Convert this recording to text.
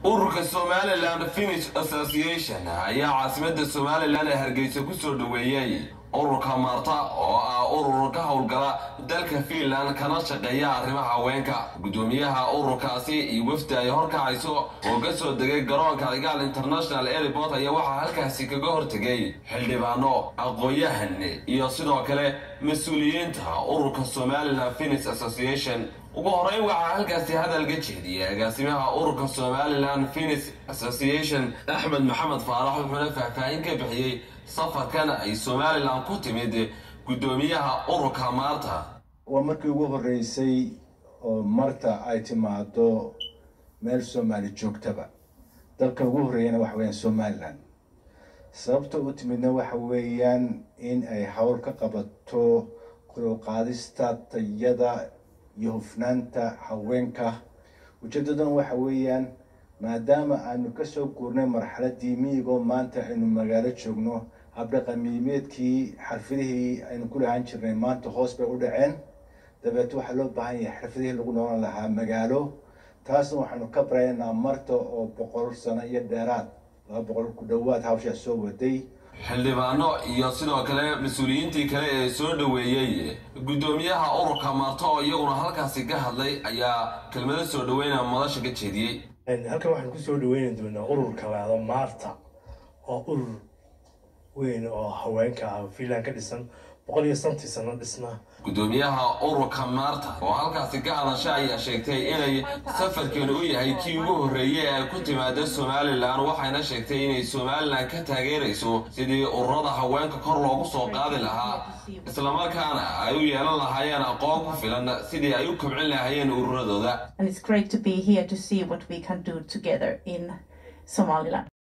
ururka somalilan finish association ayaa caasimada somalilan ee hargeysa kusoo dhaweeyey ururka maarta oo ah urur ka howlgala dalka fiinland kana shaqeeya arrimaha haweenka guddoomiyaha ururkaasi iyo wafdi ay horkacayso oo ka soo degay garoonka cigaal international airport ayaa waxaa halkaasi kaga hortegay xildhibaano aqoon-yahan iyo sidoo kale mas-uuliyiinta ururka somalilan finish association ugu horeyn waxaa halkaasi hadal ka jeediyay agaasimaha ururka somalilan finish association axmed maxamed faarax wuxuuna faahfaahin ka bixiyey safarkan ay somalilan ku timid guddoomiyaha ururka maarta waa markii ugu horreysay oo marta ay timaado meel soomaali joogtaba dalka ugu horreeyana waxa weeyaan somalilan sababta u timidna waxa weeyaan in ay howl ka qabato kuluqaadista tayada iyo hufnaanta haweenka ujeedadan waxa weeyaan maadaama aanu kasoo guurnay marxaladii miyigoo maanta aynu magaalo joogno habdhaqamiimeedkii xarfidihii aynu ku lahaan jirnay maanta hoos bay u dhaceen dabeet waxaa loo baahan yahay xirfadihii lagu noolan lahaa magaalo taasna waxaanu ka baraynaa marta oo boqol sano iyo dheeraad laba boqol ku dhowaad hawshaa soo waday xildhibaano iyo sidoo kale mas-uuliyiintii kale ee soo dhoweeyey guddoomiyaha ururka maarta oo iyaguna halkaasi ka hadlay ayaa kelmado soo dhaweyna madasha ka jeediyey halkan waxaan kusoo dhaweyni doonaa ururka laado maarta oo urur weyn oo haweenka ah fiinland ka dhisan boqol iyo santii sano dhisna guddoomiyaha ururka maarta oo halkaasi ka hadasha ayaa sheegtay inay safarkan u yahay kii ugu horreeyey ee ku timaada somalilan waxayna sheegtay inay somalilan ka taageerayso sidii ururada haweenka kor loogu soo qaadi lahaa islamarkaana ay u yeelan lahaayeen aqoon ku filan sidii ay u kobcin lahaayeen ururadooda and it's great to be here to see what we can do together in Somaliland.